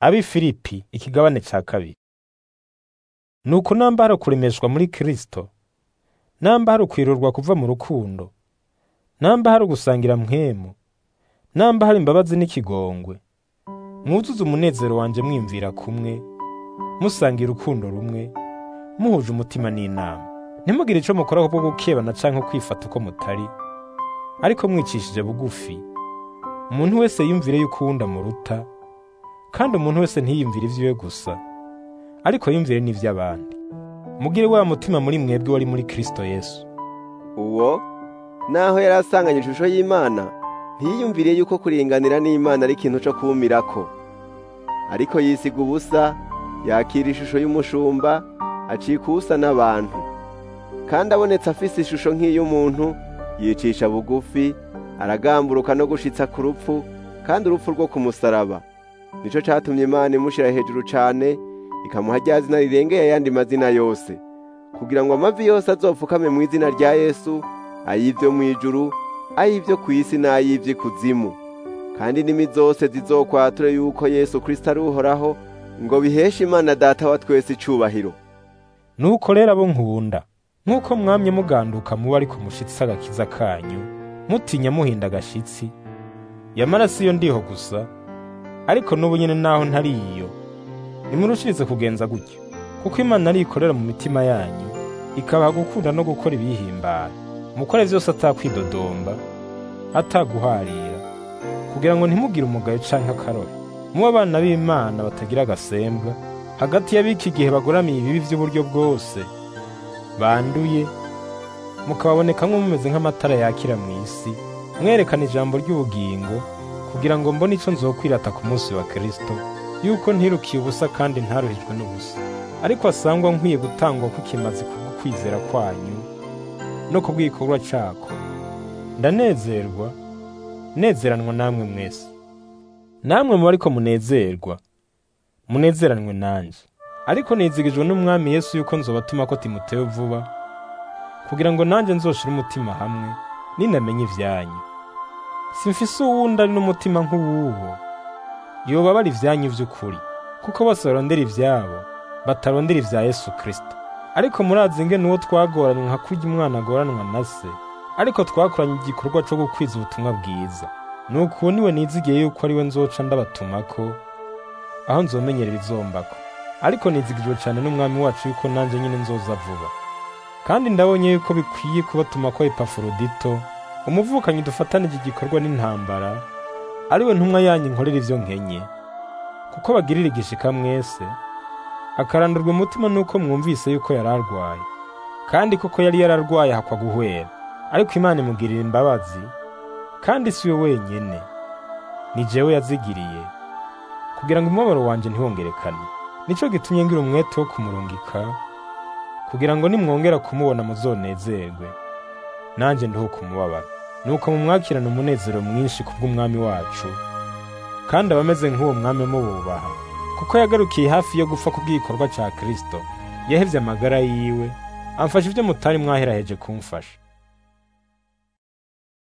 Abi Filipi ikigabane ca kabiri. Nuko namba hari ukuremeshwa muri Kristo, namba hari ukwirurwa kuva mu rukundo, namba hari ugusangira mpwemu, namba hari imbabazi n'ikigongwe, mwuzuze umunezero wanje mwimvira kumwe, musangira urukundo rumwe, muhuje umutima n'inama. Ntimugire ico mukora kubwo gukebana canke kwifata uko mutari, ariko mwicishije bugufi. Umuntu wese yumvire yuko uwundi amuruta, kandi umuntu wese ntiyiyumvire ivyiwe gusa, ariko yumvire n'ivy'abandi. Mugire wa mutima muri mwebwe wari muri Kristo Yesu. uwo naho yari asanganye ishusho y'Imana ntiyiyumviriye yuko kuringanira n'Imana ari ikintu co kumirako ariko yisiga ubusa yakira ishusho y'umushumba acika ubusa n'abantu kandi abonetse afise ishusho nk'iy'umuntu yicisha bugufi aragamburuka no gushitsa ku rupfu kandi urupfu rwo ku musaraba nico catumye Imana imushira hejuru cane ikamuha rya zina rirengeye ayandi mazina yose kugira ngo amavi yose azopfukame mu izina rya Yesu ay'ivyo mw'ijuru ay'ivyo kw'isi n'ay'ivy'ikuzimu kandi indimi zose zizokwature yuko Yesu Kristo ari uhoraho ngo biheshe Imana data wa twese icubahiro Nuko rero abo nkunda, nk'uko mwamye muganduka muba ariko mushitse agakiza kanyu, mutinya muhinda agashitsi, yamara siyo ndiho gusa, ariko n'ubu nyene naho ntari iyo, nimurushirize kugenza gutyo, kuko Imana ari ikorera mu mitima yanyu, ikabaha gukunda no gukora ibiyihimbara, mukore vyose atakwidodomba, ataguharira, kugira ngo ntimugire umugayo canke akarore, mube abana b'Imana batagira agasembwa, hagati y'abiki gihe bagoramiye ibibi vy'uburyo bwose, banduye, mukababonekamwo mumeze nk'amatara yakira mw'isi, mwerekana ijambo ry'ubugingo, kugira ngo mbone ico nzokwirata ku munsi wa Kristo, yuko ntirukiye ubusa kandi ntaruhijwe n'ubusa, ariko asangwa nkwiye gutangwa kw'ikimazi kubwo kwizera kwanyu no kubw'igikorwa cako. Ndanezerwa, nezeranwa namwe mwese. Namwe muba ariko munezerwa, munezeranwe nanje. Ariko nizigijwe n'Umwami Yesu yuko nzobatumako Timoteyo vuba, kugira ngo nanje nzoshire umutima hamwe, ninamenya ivyanyu. Simfise uwundi ari n'umutima nk'uwuwo, yobabara ivyanyu vy'ukuri, kuko bose barondera ivyabo, batarondera ivya Yesu Kristo. Ariko murazi ingene uwo twagoranywe nka kurya umwana agoranwa na se, ariko twakoranye igikorwa co gukwiza ubutumwa bwiza. Nuko uwo niwe nizigiye yuko ari we nzoca ndabatumako, aho nzomenyera ibizombako. Ariko nizigijwe cane n'Umwami wacu yuko nanje nyene nzoza vuba. Kandi ndabonye yuko bikwiye kubatumako Epafrodito, umuvukanyi dufatanije igikorwa n'intambara, ari we ntumwa yanyu nkorera ivyo nkenye. Kuko bagirira igishika mwese, akarandurwa umutima nuko mwumvise yuko yari arwaye. Kandi koko yari yararwaye hakwa guhwera. Ariko Imana imugirira imbabazi, kandi si we wenyene, ni jewe yazigiriye, kugira ngo umubabaro wanje ntiwongerekane. Nico gitumye ngira umwete wo kumurungika, kugira ngo nimwongera kumubona muzonezerwe, nanje nduhuke umubabaro. Nuko mumwakirane umunezero mwinshi kubw'umwami wacu, kandi abameze nk'uwo mwami mububaha, kuko yagarukiye hafi yo gupfa kubw'igikorwa ca Kristo, yahevye amagara yiwe, amfasha ivyo mutari mwaheraheje kumfasha.